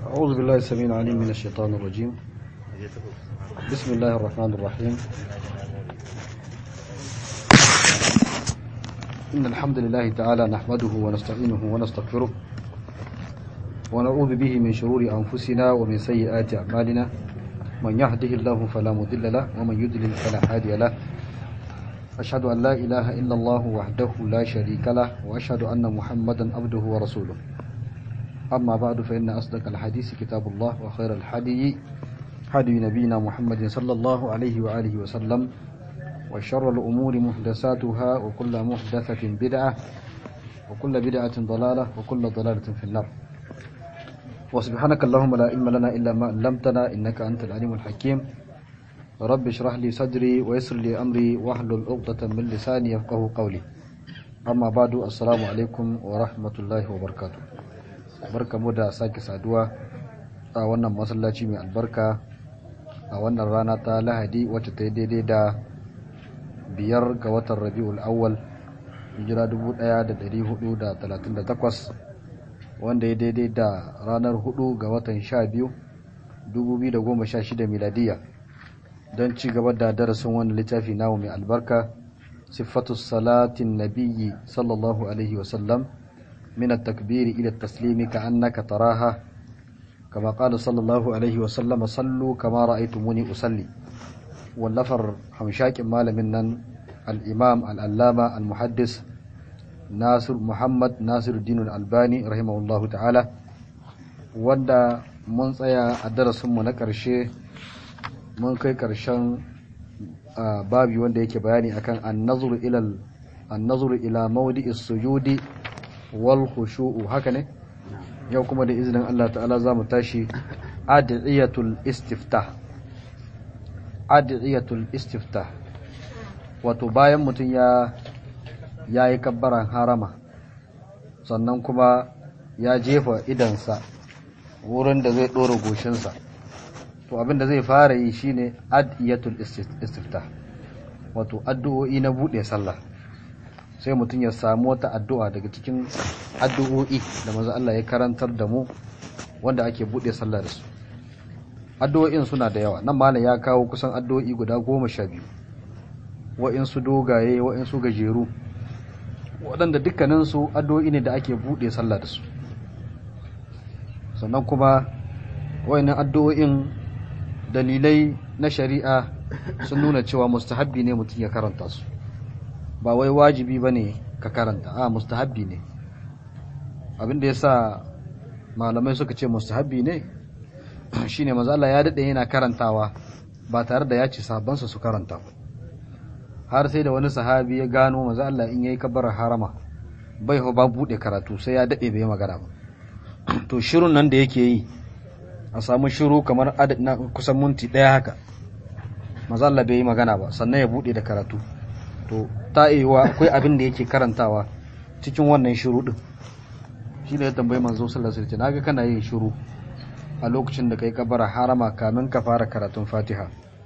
أعوذ بالله السميع العليم من الشيطان الرجيم بسم الله الرحمن الرحيم إن الحمد لله تعالى نحمده ونستعينه ونستغفره ونعوذ به من شرور أنفسنا ومن سيئات أعمالنا من يهده الله فلا مضل له ومن يضلل فلا هادي له أشهد أن لا إله إلا الله وحده لا شريك له وأشهد أن محمدا عبده ورسوله أما بعد فإن أصدق الحديث كتاب الله وخير الحدي حدي نبينا محمد صلى الله عليه وآله وسلم وشر الأمور محدثاتها وكل محدثة بدعة وكل بدعة ضلالة وكل ضلالة في النار وسبحانك اللهم لا علم لنا إلا ما علمتنا إنك أنت العليم الحكيم رب اشرح لي صدري ويسر لي أمري واحلل عقدة من لساني يفقه قولي أما بعد السلام عليكم ورحمة الله وبركاته barkamu da sake saduwa a wannan masallaci mai albarka a wannan rana ta lahadi wacce ta yi daidai da biyar ga watan rabi'ul awwal hijira 1438 wanda ya daidai da ranar 4 ga watan 12 2016 miladiya don ci gaba da darasin wannan littafi namu mai albarka sifatu salatin nabiyyi sallallahu alaihi wasallam من التكبير إلى التسليم كأنك تراها كما قال صلى الله عليه وسلم صلوا كما رأيتموني أصلي واللفر حمشاك مال منن الإمام الألامة المحدث ناصر محمد ناصر الدين الألباني رحمه الله تعالى wanda mun tsaya a darasinmu na ƙarshe mun kai ƙarshen babi wanda yake bayani akan annazuru ila mawdi'is sujudi wal khushu'u haka ne yau kuma da izinin Allah ta'ala za mu tashi adiyatul istiftah adiyatul istiftah wato bayan mutum ya yayi kabbaran harama sannan kuma ya jefa idansa wurin da zai dora goshinsa to abin da zai fara yi shine adiyatul istiftah wato addu'o'i na bude sallah sai mutum ya samu wata addu'a daga cikin addu'o'i da maza Allah ya karantar da mu wanda ake buɗe sallah da su addu'o'in suna da yawa nan malam ya kawo kusan addu'o'i guda goma sha biyu wa'insu dogaye wa'insu gajeru waɗanda dukkaninsu addu'o'i ne da ake buɗe sallah da su sannan kuma wa'innan addu'o'in dalilai na shari'a sun nuna cewa mustahabbi ne mutum ya karanta su ba wai wajibi ba ne ka karanta a mustahabbi ne abinda ya sa malamai suka ce mustahabbi ne shi ne maza Allah ya daɗe yana karantawa ba tare da ya ce sabansa su karanta har sai da wani sahabi ya gano maza Allah in yayi kabbarar harama bai ba buɗe karatu sai ya daɗe bai magana ba to shirun nan da yake yi a samu shiru kamar na kusan minti ɗaya haka maza Allah bai yi magana ba sannan ya buɗe da karatu to ta iya akwai abin da yake karantawa cikin wannan shiru din shi ne ya tambayi manzo sallallahu alaihi wasallam naga kana yin shiru a lokacin da kai kabara harama kamin ka fara karatun Fatiha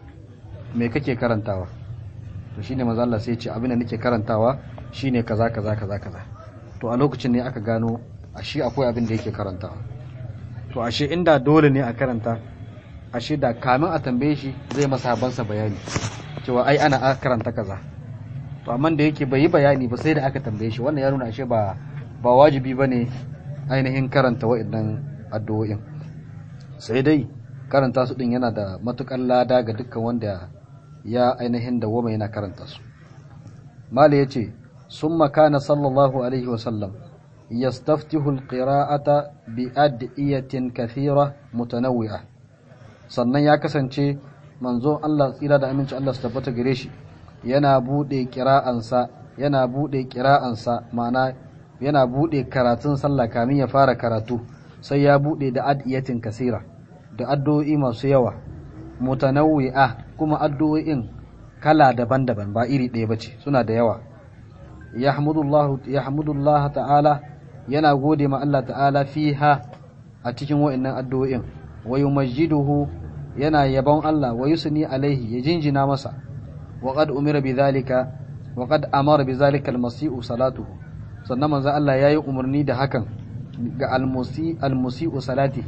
me kake karantawa to shine manzo Allah sai ya ce abin da nake karantawa shine kaza kaza kaza kaza to a lokacin ne aka gano ashe akwai abin da yake karantawa to ashe inda dole ne a karanta ashe da kamin a tambaye shi zai masa habansa bayani cewa ai ana karanta kaza to amma da yake bai yi bayani ba sai da aka tambaye shi wannan ya nuna ashe ba ba wajibi bane ainihin karanta wa'annan addu'o'in sai dai karanta su din yana da matukar lada ga dukkan wanda ya ainihin da wama yana karanta su mala yace summa kana sallallahu alaihi wa sallam yastaftihu alqira'ata bi adiyatin kathira mutanawwi'a sannan ya kasance manzo Allah tsira da aminci Allah su tabbata gare shi yana bude kira'ansa yana bude kira'ansa ma'ana yana bude karatun sallah kamin ya fara karatu sai ya bude da adiyatin kasira da addu'o'i masu yawa mutanawwi'a kuma addu'o'in kala daban-daban ba iri ɗaya bace suna da yawa yahmudullahu yahmudullah ta'ala yana gode ma Allah ta'ala fiha a cikin wa'annan addu'o'in wa yumajjiduhu yana yabon Allah wa yusni alaihi ya jinjina masa وقد أمر بذلك وقد أمر بذلك المسيء صلاته sannan manzo Allah yayi umarni da hakan ga almusi almusi'u salatihi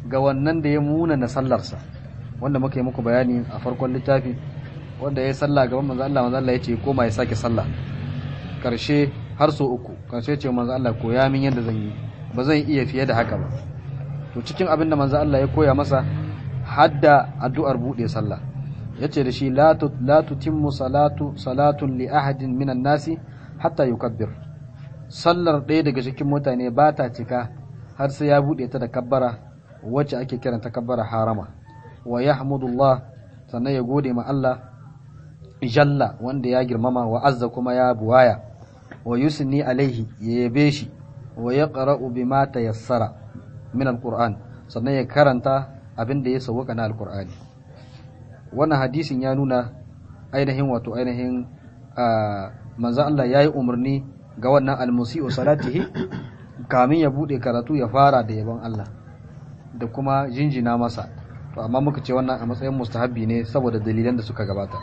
ga wannan da ya muna na sallarsa wanda muka yi muku bayani a farkon littafi wanda ya sallah gaban manzo Allah manzo Allah ya ce koma ya sake sallah karshe har so uku karshe ce manzo Allah koya min yadda zan yi ba zan iya fiye da haka ba to cikin abin da manzo Allah ya koya masa hadda addu'ar bude sallah yace da shi la la tutimmu salatu salatun li ahadin minan nasi hatta yukabbir sallar ɗaya daga cikin mutane ba ta cika har sai ya bude ta da kabbara wacce ake kiranta kabbara harama wa yahmudullah sannan ya gode ma Allah jalla wanda ya girmama wa azza kuma ya buwaya wa yusni alaihi ya yabe shi wa yaqra'u bima tayassara min alquran sannan ya karanta abin da ya sauka na alqur'ani wannan hadisin ya nuna ainihin wato ainihin manzo Allah yayi umarni ga wannan almusi'u salatihi kamin ya bude karatu ya fara da yabon Allah da kuma jinjina masa to amma muka ce wannan a matsayin mustahabbi ne saboda dalilan da suka gabata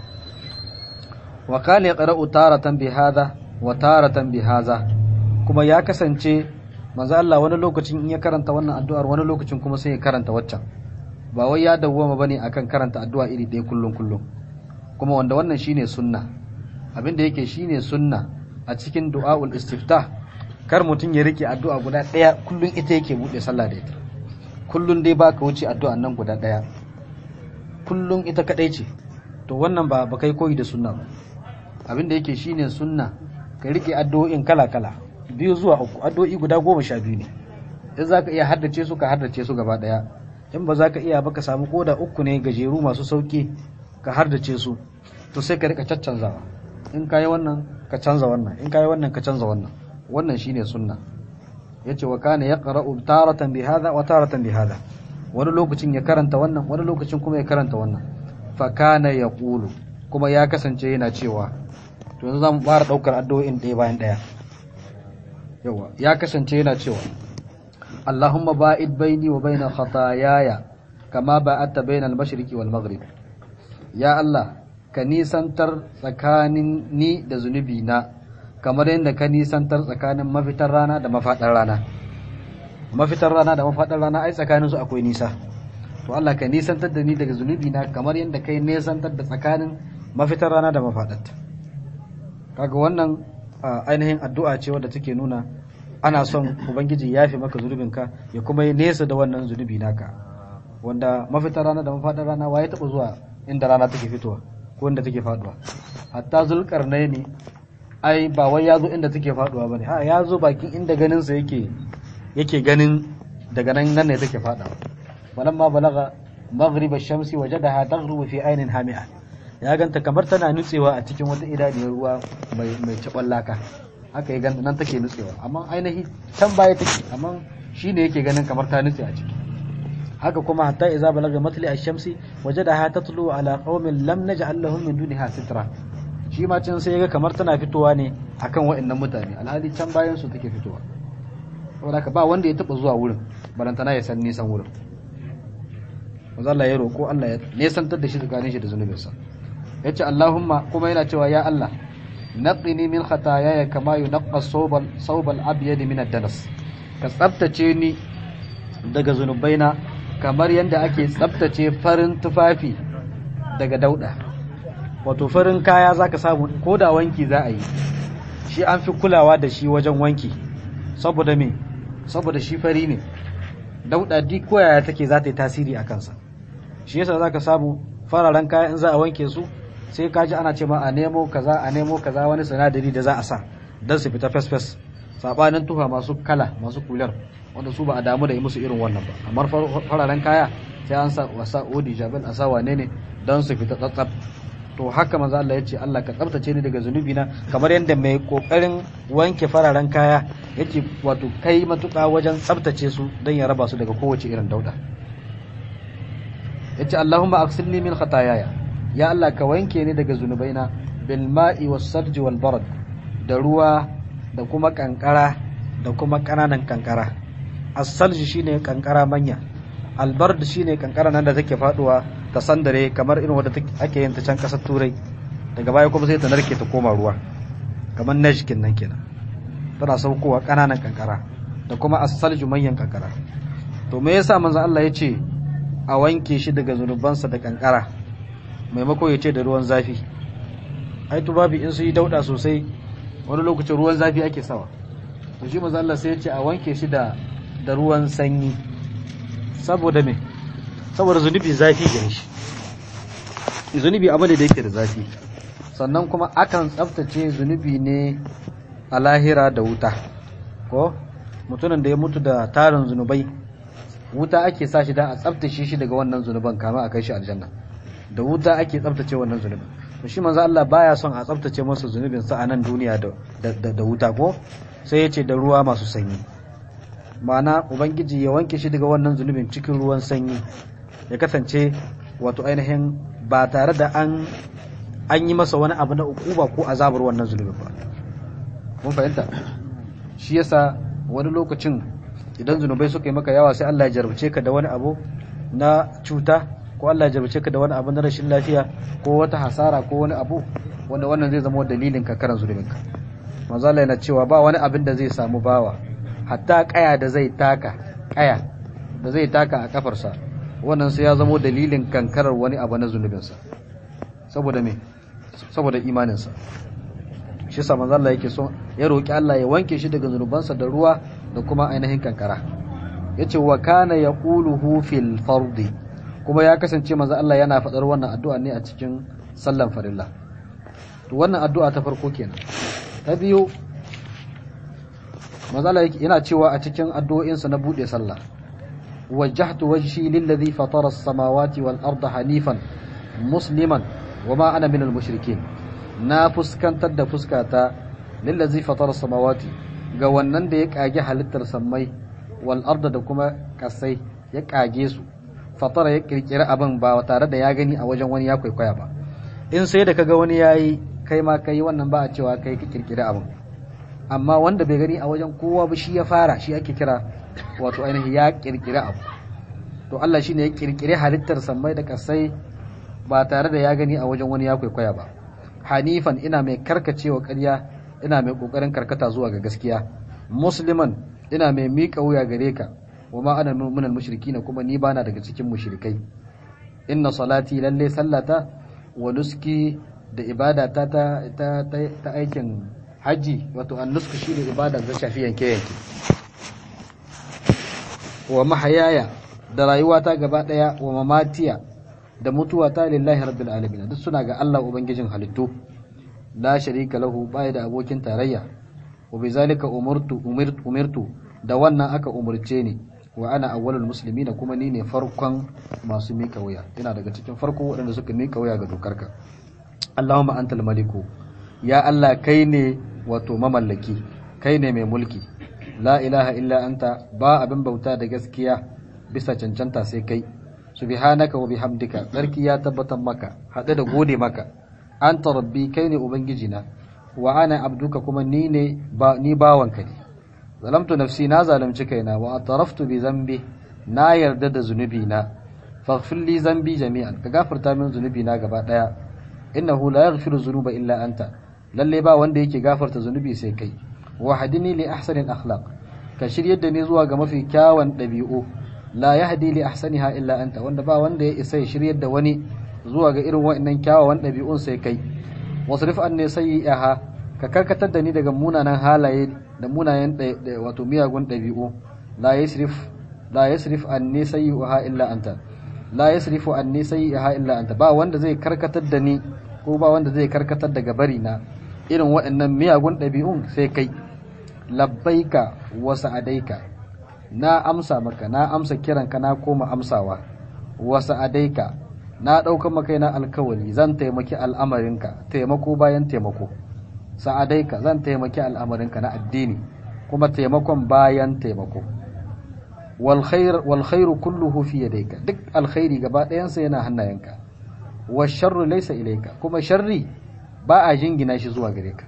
wa kana yaqra'u taratan bi hadha wa taratan bi hadha kuma ya kasance manzo Allah wani lokacin in ya karanta wannan addu'ar wani lokacin kuma sai ya karanta waccan ba wai ya dawwama bane akan karanta addu'a iri ɗaya kullun kullun kuma wanda wannan shine sunna abin da yake shine sunna a cikin du'aul istiftah kar mutum ya rike addu'a guda ɗaya kullun ita yake bude sallah da ita kullun dai baka wuce addu'a nan guda ɗaya kullun ita kadai ce to wannan ba ba kai koyi da sunna ba abin da yake shine sunna ka rike addu'o'in kala kala biyu zuwa uku addu'o'i guda goma sha biyu ne in zaka iya haddace su ka haddace su gaba ɗaya in ba za ka iya ba ka samu koda uku ne gajeru masu sauki ka hardace su to sai ka rika caccanzawa in ka yi wannan ka canza wannan in ka yi wannan ka canza wannan wannan shine sunna yace wa kana yaqra'u taratan bi hadha wa taratan bi hadha wani lokacin ya karanta wannan wani lokacin kuma ya karanta wannan fa kana yaqulu kuma ya kasance yana cewa to yanzu zamu fara daukar addu'o'in ɗaya bayan ɗaya yawa ya kasance yana cewa اللهم باعد بيني وبين خطاياي كما باعدت بين المشرق والمغرب يا الله ka nisantar tsakanin ni da zunubi na kamar yadda ka nisantar tsakanin mafitar rana da mafaɗar rana mafitar rana da mafaɗar rana ai tsakanin su akwai nisa to Allah ka nisantar da ni daga zunubi na kamar yadda kai nisantar da tsakanin mafitar rana da mafaɗarta kaga wannan ainihin addu'a ce wadda take nuna ana son ubangiji ya fi maka zunubinka ya kuma yi nesa da wannan zunubi naka wanda mafitar rana da mafaɗar rana wa ya taɓa zuwa inda rana take fitowa ko inda take faduwa hatta zulkarnai ne ai ba wai ya zo inda take faduwa bane ha ya zo bakin inda ganin sa yake yake ganin daga nan nan ne take fadawa walamma balaga maghrib ash-shamsi wajadaha taghrubu fi aynin hami'a ya ganta kamar tana nutsewa a cikin wata idaniyar ruwa mai mai laka haka ya ganta nan take nutsewa amma ainihi can baya take amma shine yake ganin kamar ta nutse a ciki haka kuma hatta idza balaga matli ash-shamsi wajadaha tatlu ala qaumin lam naj'al lahum min duniha sitra shi ma can sai yaga kamar tana fitowa ne akan waɗannan mutane alhali can bayan su take fitowa saboda ba wanda ya taba zuwa wurin barantana ya san nisan wurin manzo Allah ya roko Allah ya nesantar da shi tsakanin shi da zunubinsa yace Allahumma kuma yana cewa ya Allah naqini min khataayaya kama yunqqa sawbal sawbal abyad min ad-danas ka tsaftace ni daga zunubaina kamar yadda ake tsaftace farin tufafi daga dauda wato farin kaya zaka samu ko da wanki za a yi shi an fi kulawa da shi wajen wanki saboda me saboda shi fari ne dauda duk koyaya take za ta yi tasiri a kansa shi yasa zaka samu fararen kaya in za a wanke su sai kaji ana ce ma a nemo kaza a nemo kaza wani sinadari da za a sa don su fita fes-fes sabanin tufa masu kala masu kular wanda su ba a damu da yi musu irin wannan ba amma fararen kaya sai an sa wasa odi jabal a sa wane ne don su fita tsatsab to haka manzo Allah ya ce Allah ka tsaftace ni daga zunubi na kamar yadda mai kokarin wanke fararen kaya yake wato kai matuƙa wajen tsaftace su don ya raba su daga kowace irin dauda yace Allahumma aksilni min khataayaya ya Allah ka wanke ni daga zunubaina bil ma'i was sarji wal barad da ruwa da kuma kankara da kuma kananan kankara as-salji shine kankara manya albard shine kankara nan da take faduwa ta sandare kamar irin wadda ake yin ta can kasar turai daga baya kuma sai ta narke ta koma ruwa kamar najkin nan kenan tana saukowa kananan kankara da kuma as-salju manyan kankara to me yasa manzo Allah ya ce a wanke shi daga zunubansa da kankara maimako ya ce da ruwan zafi ai tubabi in su yi dauda sosai wani lokacin ruwan zafi ake sawa to shi manzo Allah sai ya ce a wanke shi da da ruwan sanyi saboda me saboda zunubi zafi gare shi zunubi abu ne da yake da zafi sannan kuma akan tsaftace zunubi ne a lahira da wuta ko mutumin da ya mutu da tarin zunubai wuta ake sa shi da a tsaftace shi daga wannan zunuban kama a kai shi aljanna da wuta ake tsaftace wannan zunubin to shi manzo Allah baya son a tsaftace masa zunubin sa a nan duniya da da wuta ko sai ya ce da ruwa masu sanyi ma'ana ubangiji ya wanke shi daga wannan zunubin cikin ruwan sanyi ya kasance wato ainihin ba tare da an an yi masa wani abu na ukuba ko azabar wannan zunubin ba mun fahimta shi yasa wani lokacin idan zunubai suka yi maka yawa sai Allah ya jarabce ka da wani abu na cuta ko Allah ya jarabce ka da wani abu na rashin lafiya ko wata hasara ko wani abu wanda wannan zai zama dalilin ka karan zunubinka manzo Allah yana cewa ba wani abin da zai samu bawa hatta kaya da zai taka kaya da zai taka a kafarsa wannan sai ya zama dalilin kankarar wani abu na zunubinsa saboda me saboda imaninsa shi sa manzo Allah yake so ya roki Allah ya wanke shi daga zunubansa da ruwa da kuma ainihin kankara yace wa kana yaquluhu fil fardi kuma ya kasance manzo Allah yana faɗar wannan addu'a ne a cikin sallan farilla to wannan addu'a ta farko kenan ta biyu manzo Allah yana cewa a cikin addu'o'insa na bude sallah wajjahtu wajhi lillazi fatara as-samawati wal arda hanifan musliman wama ana minal mushrikin na fuskantar da fuskata lillazi fatara samawati ga wannan da ya kage halittar sammai wal arda da kuma kasai ya kage su fatara ya kirkira abin ba tare da ya gani a wajen wani ya kwaikwaya ba in sai da kaga wani yayi kai ma kai wannan ba a cewa kai ka kirkira abin amma wanda bai gani a wajen kowa ba shi ya fara shi ake kira wato ainihin ya kirkira abu to Allah shine ya kirkire halittar sammai da kasai ba tare da ya gani a wajen wani ya kwaikwaya ba hanifan ina mai karkacewa ƙarya ina mai ƙoƙarin karkata zuwa ga gaskiya musliman ina mai miƙa wuya gare ka wa ma ana minal mushrikin kuma ni bana daga cikin mushrikai inna salati lalle sallata wa nuski da ibada ta ta ta, ta, aikin haji wato an nusku shine ibada da shafi yanke yanke wa mahayaya da rayuwata gaba daya wa mamatiya da mutuwa ta lillahi rabbil alamin duk suna ga Allah ubangijin halittu la sharika lahu bai da abokin tarayya wa bizalika umirtu umirtu da wannan aka umurce ni wa ana awwalul muslimina kuma ni ne farkon masu mika wuya ina daga cikin farko waɗanda suka mika wuya ga dokarka Allahumma antal maliku ya Allah kai ne wato mamallaki kai ne mai mulki la ilaha illa anta ba abin bauta da gaskiya bisa cancanta sai kai subhanaka wa bihamdika tsarki ya tabbatar maka haɗe da gode maka anta rabbi kai ne ubangijina wa ana abduka kuma ni ne ba ni bawanka ne zalamtu nafsi na zalunci kaina wa ataraftu bi zambi na yarda da zunubi na faghfir li zambi jami'an ka gafarta min zunubi na gaba daya innahu la yaghfiru dhunuba illa anta lalle ba wanda yake gafarta zunubi sai kai wa hadini li ahsanil akhlaq ka shiryar da ni zuwa ga mafi kyawun ɗabi'u la yahdi li ahsaniha illa anta wanda ba wanda ya isa ya shiryar da wani zuwa ga irin wa'annan kyawawan ɗabi'un sai kai wasrif anni sayyi'aha ka karkatar da ni daga munanan halaye da munayen wato miyagun ɗabi'u la yasrif la yasrif anni sayyi'aha illa anta la yasrifu anni sayyi'aha illa anta ba wanda zai karkatar da ni ko ba wanda zai karkatar daga bari na irin waɗannan miyagun ɗabi'un sai kai labbaika wa sa'adaika na amsa maka na amsa kiranka na koma amsawa wa sa'adaika na ɗaukar maka na alkawari zan taimaki al'amarinka taimako bayan taimako sa'adaika zan taimaki al'amarinka na addini kuma taimakon bayan taimako wal khairu kulluhu fi yadayka duk alkhairi gaba ɗayansa yana hannayenka wa sharru laysa ilayka kuma sharri ba a jingina shi zuwa gare ka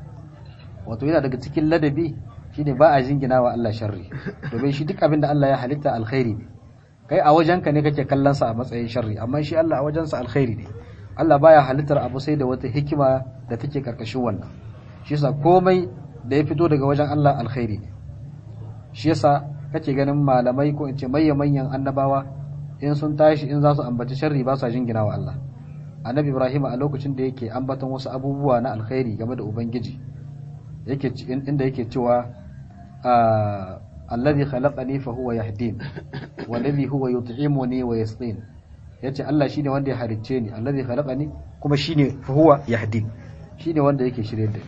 wato yana daga cikin ladabi shine ba a jingina wa Allah sharri domin shi duk abin da Allah ya halitta alkhairi ne kai a wajenka ne kake kallon sa a matsayin sharri amma shi Allah a wajensa alkhairi ne Allah baya halittar abu sai da wata hikima da take karkashin wannan shi yasa komai da ya fito daga wajen Allah alkhairi ne shi yasa kace ganin malamai ko in ce mayya manyan annabawa in sun tashi in za su ambaci sharri ba sa jingina wa Allah annabi Ibrahim a lokacin da yake ambaton wasu abubuwa na alkhairi game da ubangiji yake inda yake cewa alladhi khalaqani fa huwa yahdin walladhi huwa yut'imuni wa yasqin yace Allah shine wanda ya halicce ni alladhi khalaqani kuma shine fa huwa yahdin shine wanda yake shirye da ni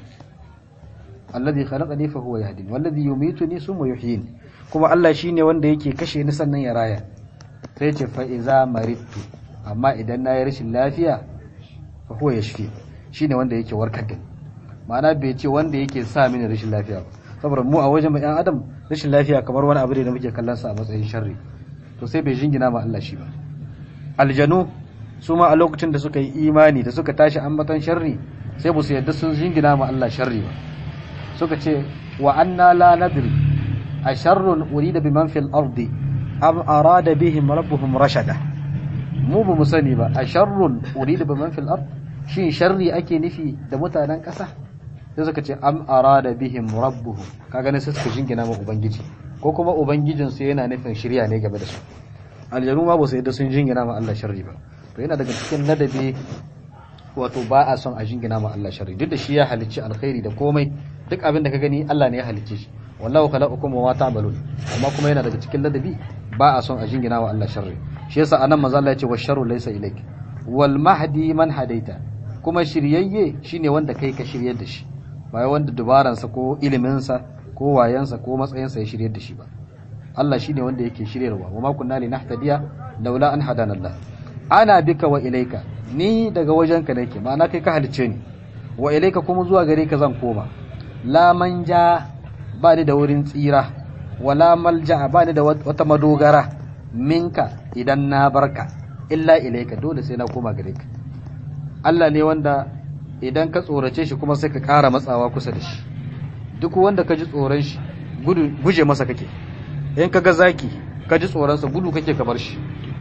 alladhi khalaqani fa huwa yahdin walladhi yumituni summa yuhyin kuma Allah shine wanda yake kashe ni sannan ya raya sai yace fa iza maridtu amma idan na yi rashin lafiya fa huwa yashfi shine wanda yake warkar da ni ma'ana bai ce wanda yake sa mini rashin lafiya ba saboda mu a wajen ɗan adam rashin lafiya kamar wani abu ne da muke kallon sa a matsayin sharri to sai bai jingina ma Allah shi ba aljanu su ma a lokacin da suka yi imani da suka tashi ambatan sharri sai ba su yadda sun jingina ma Allah sharri ba suka ce wa anna la nadri a sharrun urida biman fil ardi am arada bihim rabbuhum rashada mu ba mu sani ba a sharrun urida biman fil ard shin sharri ake nufi da mutanen ƙasa sai suka ce am arada bihim rabbuhum kaga ne sai suka jingina ma ubangiji ko kuma ubangijin su yana nufin shirya ne game da su aljanu ma ba su yadda sun jingina ma Allah sharri ba to yana daga cikin ladabi wato ba a son a jingina ma Allah sharri duk da shi ya halicci alkhairi da komai duk abin da ka gani Allah ne ya halicce shi wallahu khalaqakum wa ma ta'malun amma kuma yana daga cikin ladabi ba a son a jingina wa Allah sharri shi yasa anan manzo Allah ya ce washarru laysa ilayk wal mahdi man hadaita kuma shiryayye shine wanda kai ka shiryar da shi ba wanda dubaransa ko iliminsa ko wayansa ko matsayinsa ya shiryar da shi ba Allah shine wanda yake shiryarwa wa ma kunna linahtadiya laula an hadana Allah ana bika wa ilaika ni daga wajenka nake ma'ana kai ka halice ni wa ilaika kuma zuwa gare ka zan koma la manja ba ni da wurin tsira wala malja ba ni da wata madogara minka idan na barka illa ilaika dole sai na koma gare ka Allah ne wanda idan ka tsorace shi kuma sai ka ƙara matsawa kusa da shi duk wanda ka ji tsoron shi guje masa kake in ka ga zaki ka ji tsoronsa gudu kake ka bar shi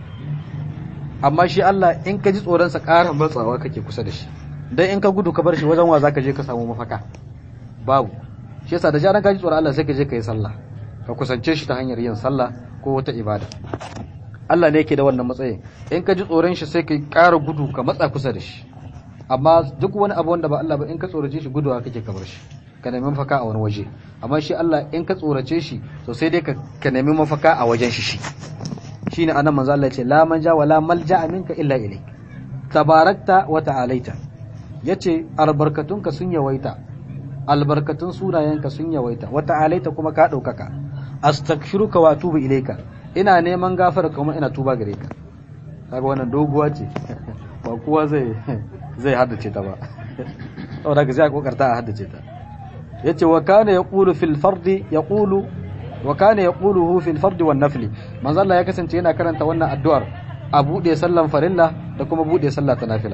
amma shi Allah in ka ji tsoronsa ƙara matsawa kake kusa da shi dan in ka gudu ka bar shi wajen wa zaka je ka samu mafaka babu shi yasa da jaran ka ji tsoron Allah sai ka je ka yi sallah ka kusance shi ta hanyar yin sallah ko wata ibada Allah ne yake da wannan matsayin in ka ji tsoron shi sai ka ƙara gudu ka matsa kusa da shi amma duk wani abu wanda ba Allah ba in ka tsorace shi guduwa kake kamar shi ka nemi mafaka a wani waje amma shi Allah in ka tsorace shi to sai dai ka nemi mafaka a wajen shi shi shine anan manzo Allah ya ce la manja wala malja minka illa ilayk tabarakta wa ta'alaita yace albarkatunka sun yawaita albarkatun sunayenka sun yawaita wa ta'alaita kuma ka daukaka astaghfiruka wa atubu ilayka ina neman gafara kuma ina tuba gare ka kaga wannan doguwa ce ba kowa zai zai haddace ta ba saboda ka sai kokarta a haddace ta yace wa kana yaqulu fil fardi yaqulu wa kana yaquluhu fil fardi wan nafli manzo Allah ya kasance yana karanta wannan addu'ar a bude sallan farilla da kuma bude sallah ta nafila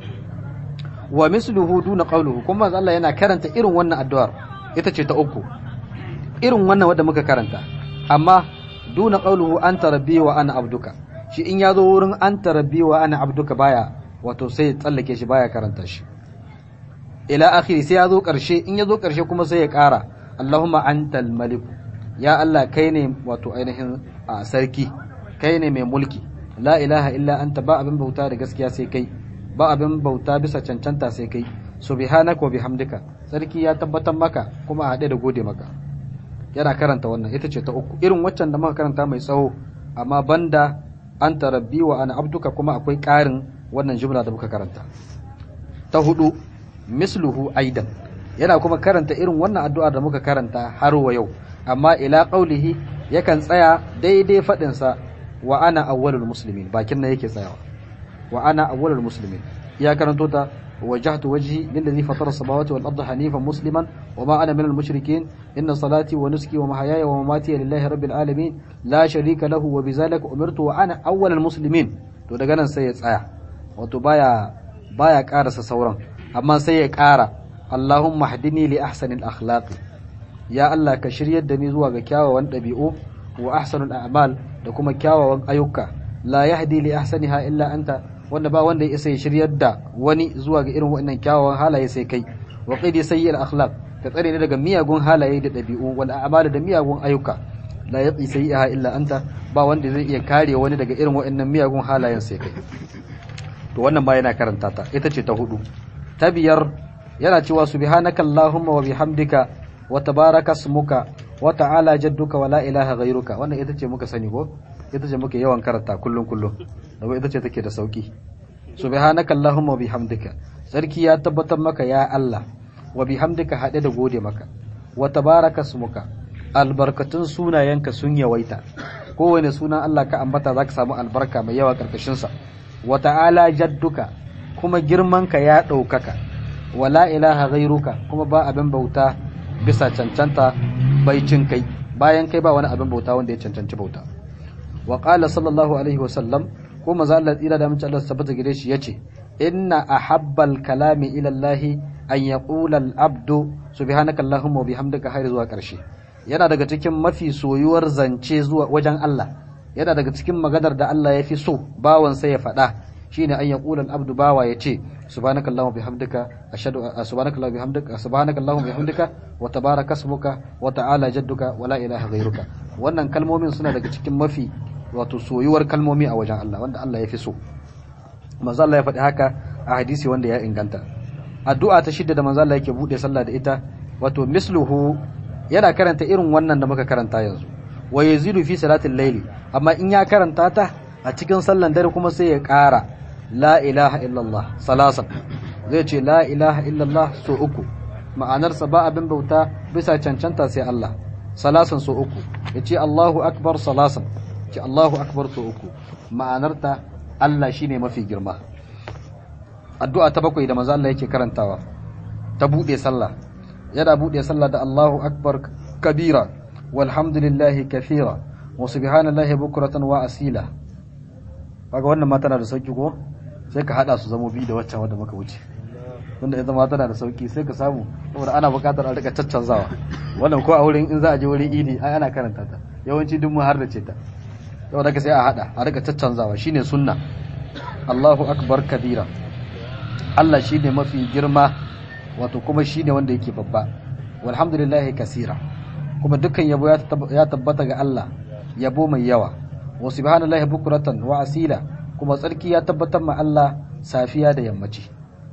wa misluhu duna qawluhu kuma manzo Allah yana karanta irin wannan addu'ar ita ce ta uku irin wannan wanda muka karanta amma duna qawluhu anta rabbi wa ana abduka shi in yazo wurin anta rabbi wa ana abduka baya wato sai ya tsallake shi baya karanta shi ila akhiri sai ya zo karshe in ya zo karshe kuma sai ya kara Allahumma antal malik ya Allah kai ne wato ainihin a sarki kai ne mai mulki la ilaha illa anta ba abin bauta da gaskiya sai kai ba abin bauta bisa cancanta sai kai subhanaka wa bihamdika sarki ya tabbatar maka kuma a haɗe da gode maka yana karanta wannan ita ce ta uku irin waccan da muka karanta mai tsawo amma banda anta rabbi wa ana abduka kuma akwai ƙarin wannan jumla da muka karanta ta hudu misluhu aidan yana kuma karanta irin wannan addu'a da muka karanta har wa yau amma ila qaulihi yakan tsaya daidai fadin sa wa ana awwalul muslimin bakin nan yake tsayawa wa ana awwalul muslimin ya karanto ta وجهت وجهي للذي فطر السماوات والأرض حنيفا مسلما وما أنا من المشركين إن صلاتي ونسكي ومحياي ومماتي لله رب العالمين لا شريك له وبذلك أمرت وأنا أول المسلمين to daga nan sai ya tsaya wato baya baya karasa sauran amma sai ya kara Allahumma hdini li ahsanil akhlaq ya Allah ka shiryar da ni zuwa ga kyawawan dabi'u wa ahsanul a'mal da kuma kyawawan ayyuka la yahdi li ahsaniha illa anta wanda ba wanda ya isa ya shiryar da wani zuwa ga irin waɗannan kyawawan halaye sai kai wa qidi sayyi'al akhlaq ka tsare ni daga miyagun halaye da dabi'u wal a'mal da miyagun ayyuka la yaqi sayi'aha illa anta ba wanda zai iya kare wani daga irin waɗannan miyagun halayen sai kai to wannan ma yana karanta ta ita ce ta hudu ta biyar yana cewa subhanaka allahumma wa bihamdika wa tabaraka ismuka wa ta'ala jadduka wa la ilaha ghayruka wannan ita ce muka sani ko ita ce muke yawan karanta kullun kullun daga ita ce take da sauki subhanaka allahumma wa bihamdika sarki ya tabbatar maka ya Allah wa bihamdika hade da gode maka wa tabaraka ismuka albarkatun sunayenka sun yawaita kowane sunan Allah ka ambata zaka samu albarka mai yawa karkashin sa wa ta'ala jadduka kuma girmanka ya ɗaukaka wa la ilaha ghairuka kuma ba abin bauta bisa cancanta bai cin kai bayan kai ba wani abin bauta wanda ya cancanci bauta wa qala sallallahu alaihi wa sallam ko manzo Allah tsira da mace Allah tabbata gare shi yace inna ahabbal kalami ila Allah an yaqula al abdu subhanaka allahumma wa bihamdika har zuwa karshe yana daga cikin mafi soyuwar zance zuwa wajen Allah yana daga cikin maganar da Allah ya fi so bawan sai ya faɗa shine an yaqula al-abdu bawa yace subhanakallahumma bihamdika ashhadu subhanakallahumma bihamdika subhanakallahumma bihamdika wa tabaraka ismuka wa ta'ala jadduka wa la ilaha ghayruka wannan kalmomin suna daga cikin mafi wato soyuwar kalmomi a wajen Allah wanda Allah ya fi so manzo Allah ya faɗi haka a hadisi wanda ya inganta addu'a ta shidda da manzo Allah yake bude sallah da ita wato misluhu yana karanta irin wannan da muka karanta yanzu wa yazidu fi salatil layli amma in ya karanta ta a cikin sallan dare kuma sai ya ƙara la ilaha illallah salasan zai ce la ilaha illallah so uku ma'anarsa ba abin bauta bisa cancanta sai Allah salasan so uku ya ce Allahu akbar salasan ce Allahu akbar so uku ma'anarta Allah shine mafi girma addu'a ta bakwai da manzo Allah yake karantawa ta bude sallah yana bude sallah da Allahu akbar kabira walhamdulillahi kathira wa subhanallahi bukratan wa asila kaga wannan ma tana da sauki ko sai ka hada su zamo biyu da waccan wanda muka wuce wanda ita ma tana da sauki sai ka samu saboda ana bukatar a rika caccanzawa wannan ko a wurin in za a je wurin idi ai ana karanta ta yawanci duk mu har da ce ta saboda ka sai a hada a rika caccanzawa shine sunna Allahu akbar kabira Allah shine mafi girma wato kuma shine wanda yake babba walhamdulillahi kasira kuma dukkan yabo ya tabbata ga Allah yabo mai yawa wa subhanallahi bukratan wa asila kuma tsarki ya tabbatar ma Allah safiya da yammaci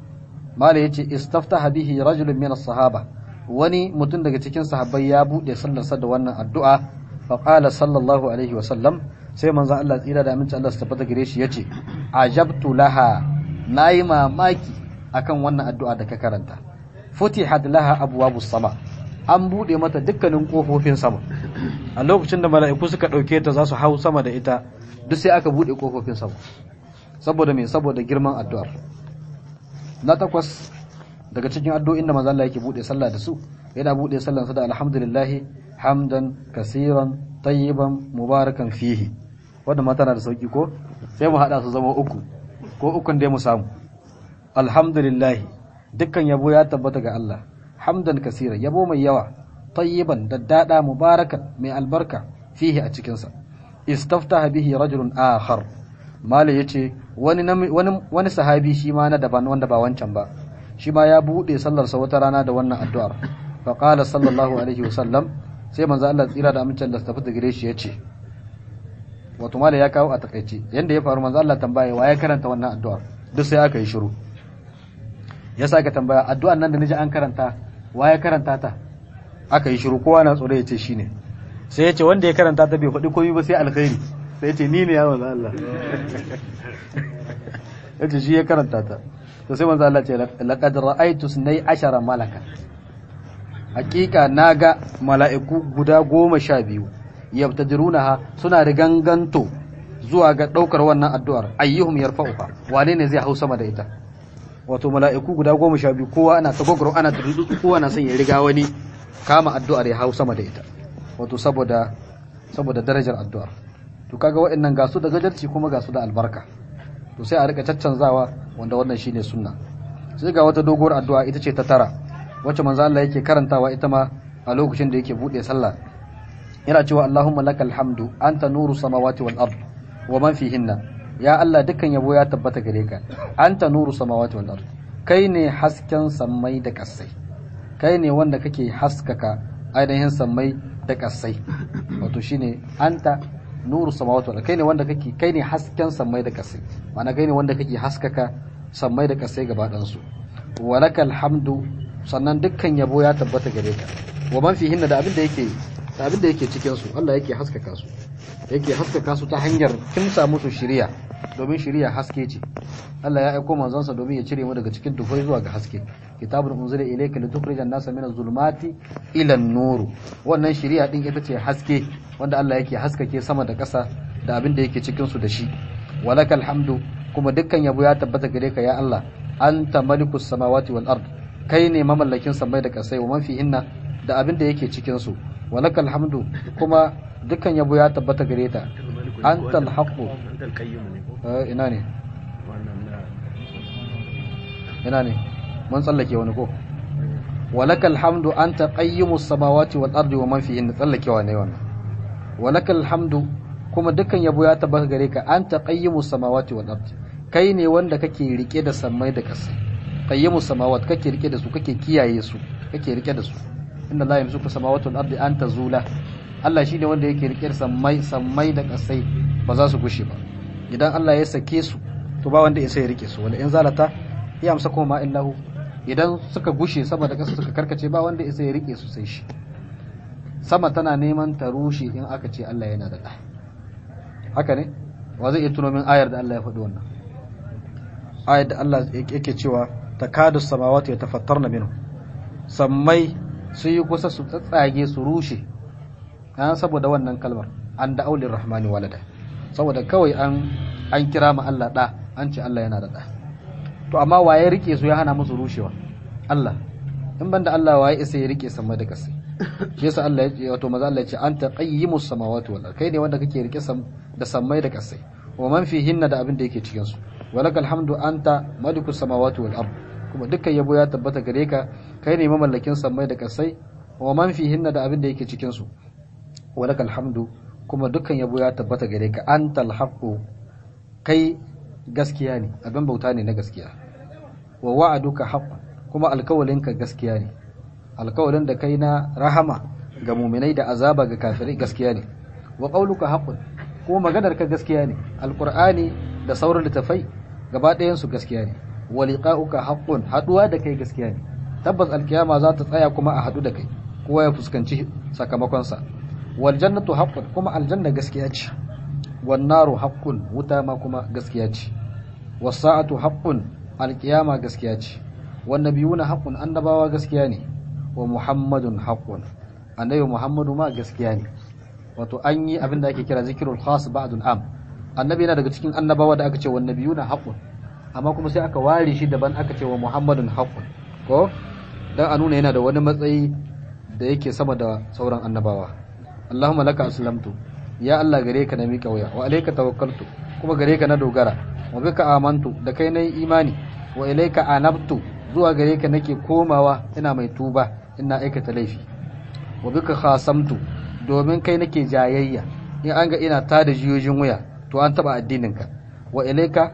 mala yace istaftaha bihi rajulun min as-sahaba wani mutum daga cikin sahabbai ya bude sallarsa da wannan addu'a fa qala sallallahu alaihi wa sallam sai manzo Allah tsira da aminci Allah su tabbata gare shi yace ajabtu laha nayi mamaki akan wannan addu'a da ka karanta futihat laha abwabus sama an bude mata dukkanin kofofin sama a lokacin da mala'iku suka dauke ta za su hau sama da ita duk sai aka bude kofofin sama saboda me saboda girman addu'ar na takwas daga cikin addu'o'in da manzo Allah yake bude sallah da su yana bude sallar sa da alhamdulillah hamdan kaseeran tayyiban mubarakan fihi wanda ma tana da sauki ko sai mu hada su zama uku ko ukun dai mu samu alhamdulillah dukkan yabo ya tabbata ga Allah hamdan kasira yabo mai yawa tayyiban daddada mubarakan mai albarka fihi a cikin sa istaftaha bihi rajulun akhar mala yace wani wani wani sahabi shi ma na daban wanda ba wancan ba shi ma ya bude sallar sa wata rana da wannan addu'ar fa qala sallallahu alaihi wasallam sai manzo Allah tsira da amincin da tafi da gare shi yace wato mala ya kawo a takaice yanda ya faru manzo Allah tambaye wa ya karanta wannan addu'ar duk sai aka yi shiru ya saka tambaya addu'an nan da naji an karanta wa ya karanta ta aka yi shiru kowa na tsoro ya ce shine sai ya ce wanda ya karanta ta bai faɗi komai ba sai alkhairi sai ya ce ni ne ya manzo Allah ya ce shi ya karanta ta to sai manzo Allah ce laqad ra'aytu sunay ashara malaka hakika naga mala'iku guda goma sha biyu yabtadirunaha suna da ganganto zuwa ga daukar wannan addu'ar ayyuhum yarfa'uha wane ne zai hau sama da ita wato mala'iku guda goma sha biyu kowa ana ta gogoro ana ta dudu kowa na son ya riga wani kama addu'ar ya hau sama da ita wato saboda saboda darajar addu'ar to kaga waɗannan ga su da gajarci kuma ga su da albarka to sai a rika caccanzawa wanda wannan shine sunna sai ga wata doguwar addu'a ita ce ta tara wacce manzo Allah yake karantawa ita ma a lokacin da yake bude sallah yana cewa Allahumma lakal hamdu anta nuru samawati wal ard wa man fihinna ya Allah dukkan yabo ya tabbata gare ka anta nuru samawati wal ard kai ne hasken sammai da kasai kai ne wanda kake haskaka ainihin sammai da kasai wato shine anta nuru samawati wal kai ne wanda kake kai ne hasken sammai da kasai ma'ana kai ne wanda kake haskaka sammai da kasai gaba dan su walakal hamdu sannan dukkan yabo ya tabbata gare ka wa man fihinna da abin da yake da abin da yake cikin su Allah yake haskaka su yake haskaka su ta hanyar kimsa musu shiriya domin shiriya haske ce Allah ya aiko manzonsa domin ya cire mu daga cikin dufai zuwa ga haske kitabun unzila ilayka litukhrijan nasa minaz zulumati ila an-nur wannan shiriya din ita ce haske wanda Allah yake haskake sama da ƙasa da abin da yake cikin su da shi walakal hamdu kuma dukkan yabo ya tabbata gare ka ya Allah anta malikus samawati wal ard kai ne mamallakin samai da ƙasai wa man fihinna da abin da yake cikin su walakal hamdu kuma dukkan yabo ya tabbata gare ta antal haqqu ina ne ina ne mun tsallake wani ko walakal hamdu anta qayyimus samawati wal ardi wa man fihinna tsallakewa ne wannan walakal hamdu kuma dukkan yabo ya tabbata gare ka anta qayyimus samawati wal ardi kai ne wanda kake rike da sammai da ƙasa qayyimus samawat kake rike da su kake kiyaye su kake rike da su inna la yamsuku samawati wal ardi an tazula Allah shine wanda yake rike da sammai sammai da ƙasai ba za su gushe ba idan Allah ya sake su to ba wanda ya sai rike su wala in zalata ya amsa kuma illahu idan suka gushe sama da ƙasa suka karkace ba wanda ya sai rike su sai shi sama tana neman ta rushe in aka ce Allah yana da ɗa haka ne wa zai iya tuno min ayar da Allah ya faɗi wannan ayar da Allah yake cewa takadu samawati yatafattarna minhu sammai su yi kusa su tsatsage su rushe an saboda wannan kalmar an da aulin rahmani walada saboda kawai an an kira ma Allah da an ce Allah yana da da to amma waye rike su ya hana musu rushewa Allah in banda Allah waye isa ya rike sama da kasai shi yasa Allah ya ce wato maza Allah ya ce anta qayyimus samawati wal kai ne wanda kake rike sam da sammai da kasai wa man fihinna da abin da yake cikin su walakal hamdu anta malikus samawati wal ard kuma dukkan yabo ya tabbata gare ka kai ne mamallakin sammai da kasai wa man fihinna da abin da yake cikin su walakal hamdu kuma dukkan yabo ya tabbata gare ka antal haqqu kai gaskiya ne abin bauta ne na gaskiya wa wa'aduka haqq kuma alkawalinka gaskiya ne alkawalin da kai na rahama ga muminai da azaba ga kafirai gaskiya ne wa qauluka haqqun kuma maganar ka gaskiya ne alqur'ani da sauran littafai gaba ɗayan su gaskiya ne wa liqa'uka haqqun haduwa da kai gaskiya ne tabbas alkiyama za ta tsaya kuma a hadu da kai kowa ya fuskanci sakamakon sa wal jannatu haqqun kuma aljanna gaskiya ce wan naru haqqun wuta ma kuma gaskiya ce was sa'atu haqqun alkiyama gaskiya ce wan nabiyuna haqqun annabawa gaskiya ne wa muhammadun haqqun annabi muhammadu ma gaskiya ne wato an yi abin da ake kira zikirul khas ba'dun am annabi yana daga cikin annabawa da aka ce wa nabiyuna haqqun amma kuma sai aka ware shi daban aka ce wa muhammadun haqqun ko dan a nuna yana da wani matsayi da yake sama da sauran annabawa Allahumma laka aslamtu ya Allah gare ka na miƙa wuya wa alayka tawakkaltu kuma gare ka na dogara wa bika amantu da kai nayi imani wa ilayka anabtu zuwa gare ka nake komawa ina mai tuba ina aikata laifi wa bika khasamtu domin kai nake jayayya in an ga ina tada jiyojin wuya to an taba addininka wa ilayka